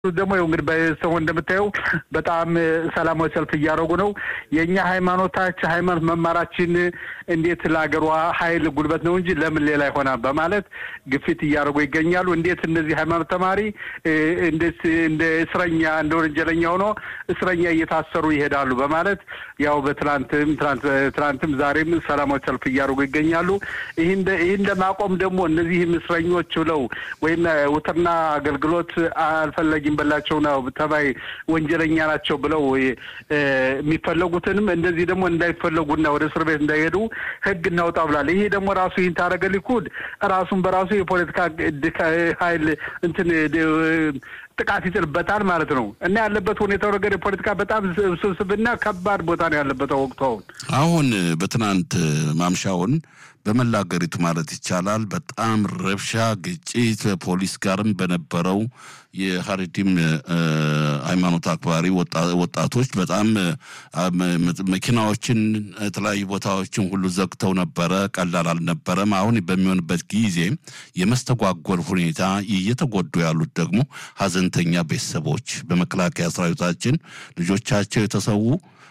ደግሞ ይኸው እንግዲህ በሰው እንደምታየው በጣም ሰላማዊ ሰልፍ እያደረጉ ነው። የእኛ ሃይማኖታች ሃይማኖት መማራችን እንዴት ለሀገሯ ኃይል ጉልበት ነው እንጂ ለምን ሌላ ይሆናል በማለት ግፊት እያደረጉ ይገኛሉ። እንዴት እነዚህ ሃይማኖት ተማሪ እንዴት እንደ እስረኛ እንደ ወንጀለኛ ሆኖ እስረኛ እየታሰሩ ይሄዳሉ በማለት ያው በትላንትም ትላንትም ዛሬም ሰላማዊ ሰልፍ እያደረጉ ይገኛሉ። ይህን ለማቆም ደግሞ እነዚህም እስረኞች ብለው ወይም ውትርና አገልግሎት አልፈለጊም በላቸው ነው ተባይ ወንጀለኛ ናቸው ብለው የሚፈለጉትንም እንደዚህ ደግሞ እንዳይፈለጉና ወደ እስር ቤት እንዳይሄዱ ሕግ እናውጣ ብላል። ይሄ ደግሞ ራሱ ይህን ታደረገ ሊኩድ ራሱን በራሱ የፖለቲካ ኃይል እንትን ጥቃት ይጥልበታል ማለት ነው እና ያለበት ሁኔታው ነገር የፖለቲካ በጣም ስብስብና ከባድ ቦታ ነው ያለበት ወቅቱ አሁን አሁን በትናንት ማምሻውን በመላ ሀገሪቱ ማለት ይቻላል በጣም ረብሻ፣ ግጭት ፖሊስ ጋርም በነበረው የሀሪዲም ሃይማኖት አክባሪ ወጣቶች በጣም መኪናዎችን የተለያዩ ቦታዎችን ሁሉ ዘግተው ነበረ። ቀላል አልነበረም። አሁን በሚሆንበት ጊዜ የመስተጓጎል ሁኔታ እየተጎዱ ያሉት ደግሞ ሀዘንተኛ ቤተሰቦች በመከላከያ ሰራዊታችን ልጆቻቸው የተሰዉ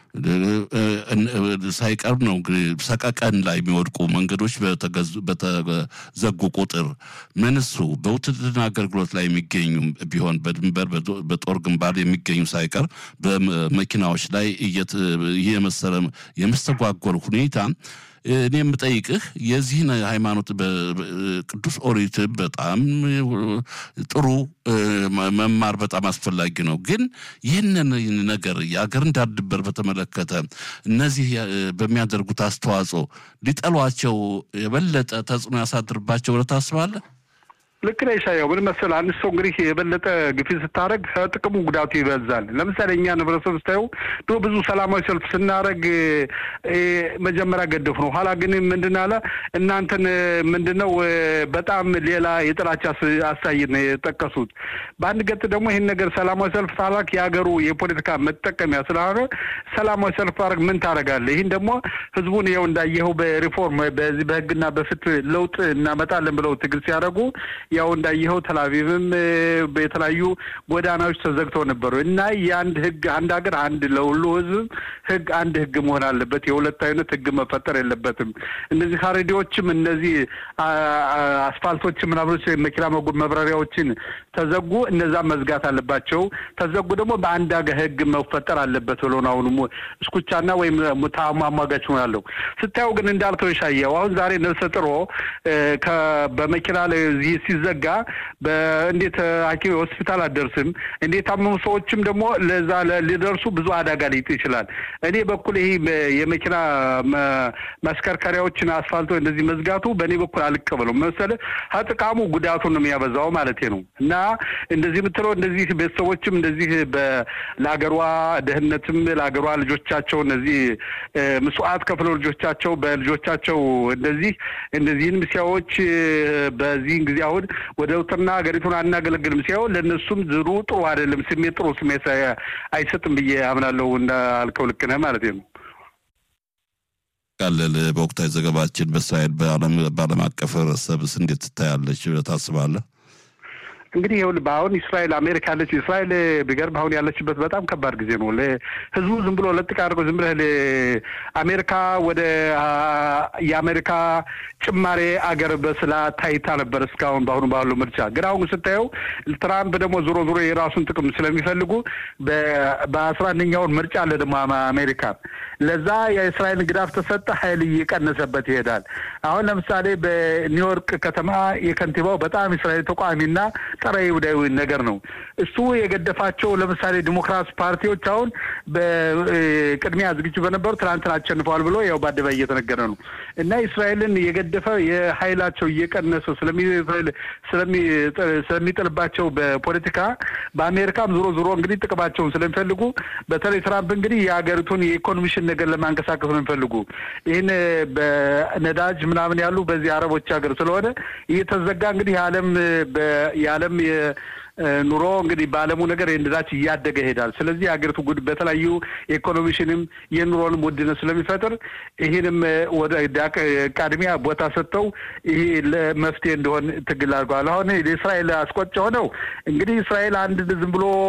ሳይቀር ነው ሰቀቀን ላይ የሚወድቁ መንገዶች በተዘጉ ቁጥር ምንሱ በውትድርና አገልግሎት ላይ የሚገኙ ቢሆን በድንበር በጦር ግንባር የሚገኙ ሳይቀር በመኪናዎች ላይ የመሰለ የመስተጓጎል ሁኔታ እኔ የምጠይቅህ የዚህን ሃይማኖት ቅዱስ ኦሪት በጣም ጥሩ መማር በጣም አስፈላጊ ነው። ግን ይህንን ነገር የአገርን ዳር ድንበር በተመለከተ እነዚህ በሚያደርጉት አስተዋጽኦ ሊጠሏቸው የበለጠ ተጽዕኖ ያሳድርባቸው ብለህ ታስባለህ? ልክ ነህ ኢሳያው። ምን መሰለህ አንድ ሰው እንግዲህ የበለጠ ግፊት ስታደርግ ከጥቅሙ ጉዳቱ ይበዛል። ለምሳሌ እኛ ህብረተሰብ ስታየው ድሮ ብዙ ሰላማዊ ሰልፍ ስናደርግ መጀመሪያ ገደፉ ነው። ኋላ ግን ምንድን አለ እናንተን ምንድን ነው በጣም ሌላ የጥላቻ አሳይት ነው የጠቀሱት። በአንድ ገጥ ደግሞ ይህን ነገር ሰላማዊ ሰልፍ ታላክ የሀገሩ የፖለቲካ መጠቀሚያ ስለሆነ ሰላማዊ ሰልፍ ታደርግ ምን ታደርጋለህ? ይህን ደግሞ ህዝቡን ይኸው እንዳየኸው በሪፎርም በዚህ በህግና በፍትህ ለውጥ እናመጣለን ብለው ትግል ሲያደርጉ ያው እንዳየኸው ተላቪቭም የተለያዩ ጎዳናዎች ተዘግተው ነበሩ እና የአንድ ህግ አንድ ሀገር አንድ ለሁሉ ህዝብ ህግ አንድ ህግ መሆን አለበት። የሁለት አይነት ህግ መፈጠር የለበትም። እነዚህ ካሬዲዎችም እነዚህ አስፋልቶች ምናምኖች መኪና መብረሪያዎችን ተዘጉ፣ እነዛ መዝጋት አለባቸው። ተዘጉ ደግሞ በአንድ ሀገር ህግ መፈጠር አለበት ብሎ ነው አሁን እስኩቻና ወይም አሟጋች ሆናለሁ። ስታየው ግን እንዳልከው የሻየው አሁን ዛሬ ነፍሰ ጥሮ በመኪና ላይ ሲዘጋ እንዴት ሐኪም ሆስፒታል አደርስም እንዴት ታመሙ ሰዎችም ደግሞ ለዛ ሊደርሱ ብዙ አደጋ ሊጥ ይችላል። እኔ በኩል ይሄ የመኪና ማሽከርከሪያዎችን አስፋልቶ እንደዚህ መዝጋቱ በእኔ በኩል አልቀበለው መሰለ ከጥቃሙ ጉዳቱን ነው የሚያበዛው ማለት ነው። እና እንደዚህ የምትለው እንደዚህ ቤተሰቦችም እንደዚህ ለሀገሯ ደህንነትም ለሀገሯ ልጆቻቸው እነዚህ ምስዋዕት ከፍለው ልጆቻቸው በልጆቻቸው እንደዚህ እነዚህንም ሲያዎች በዚህን ጊዜ አሁን ወደ ውትርና ሀገሪቱን አናገለግልም ሲያው ለእነሱም ዝሩ ጥሩ አይደለም፣ ስሜት ጥሩ ስሜት አይሰጥም ብዬ አምናለሁ። እንዳልከው ልክ ነህ ማለት ነው። ቃለል በወቅታዊ ዘገባችን በእስራኤል በዓለም አቀፍ ህብረተሰብስ እንዴት ትታያለች ታስባለህ? እንግዲህ ይኸውልህ በአሁን እስራኤል አሜሪካ ያለች እስራኤል ቢገርም አሁን ያለችበት በጣም ከባድ ጊዜ ነው። ህዝቡ ዝም ብሎ ለጥቅ አድርገው ዝም ብለህ አሜሪካ ወደ የአሜሪካ ጭማሬ አገር በስላ ታይታ ነበር እስካሁን በአሁኑ ባለው ምርጫ። ግን አሁን ስታየው ትራምፕ ደግሞ ዞሮ ዞሮ የራሱን ጥቅም ስለሚፈልጉ በአስራ አንደኛውን ምርጫ አለ ደግሞ አሜሪካ ለዛ የእስራኤል ግዳፍ ተሰጠ፣ ኃይል እየቀነሰበት ይሄዳል። አሁን ለምሳሌ በኒውዮርክ ከተማ የከንቲባው በጣም እስራኤል ተቋሚና ጸረ ይሁዳዊ ነገር ነው። እሱ የገደፋቸው ለምሳሌ ዲሞክራት ፓርቲዎች አሁን በቅድሚያ ዝግጁ በነበሩ ትናንትና አሸንፈዋል ብሎ ያው በአደባባይ እየተነገረ ነው እና እስራኤልን የገደፈ የኃይላቸው እየቀነሰ ስለሚጥልባቸው በፖለቲካ በአሜሪካም ዞሮ ዞሮ እንግዲህ ጥቅማቸውን ስለሚፈልጉ በተለይ ትራምፕ እንግዲህ የሀገሪቱን የኢኮኖሚሽን ነገር ለማንቀሳቀስ ነው የሚፈልጉ ይህን በነዳጅ ምናምን ያሉ በዚህ አረቦች ሀገር ስለሆነ እየተዘጋ እንግዲህ የዓለም የዓለም ኑሮ እንግዲህ በዓለሙ ነገር የነዳች እያደገ ይሄዳል። ስለዚህ ሀገሪቱ ጉድ በተለያዩ ኢኮኖሚሽንም የኑሮንም ውድነት ስለሚፈጥር ይህንም ወደ ቃድሚያ ቦታ ሰጥተው ይህ ለመፍትሄ እንደሆን ትግል አድርገዋል። አሁን የእስራኤል አስቆጭ ሆነው እንግዲህ እስራኤል አንድ ዝም ብሎ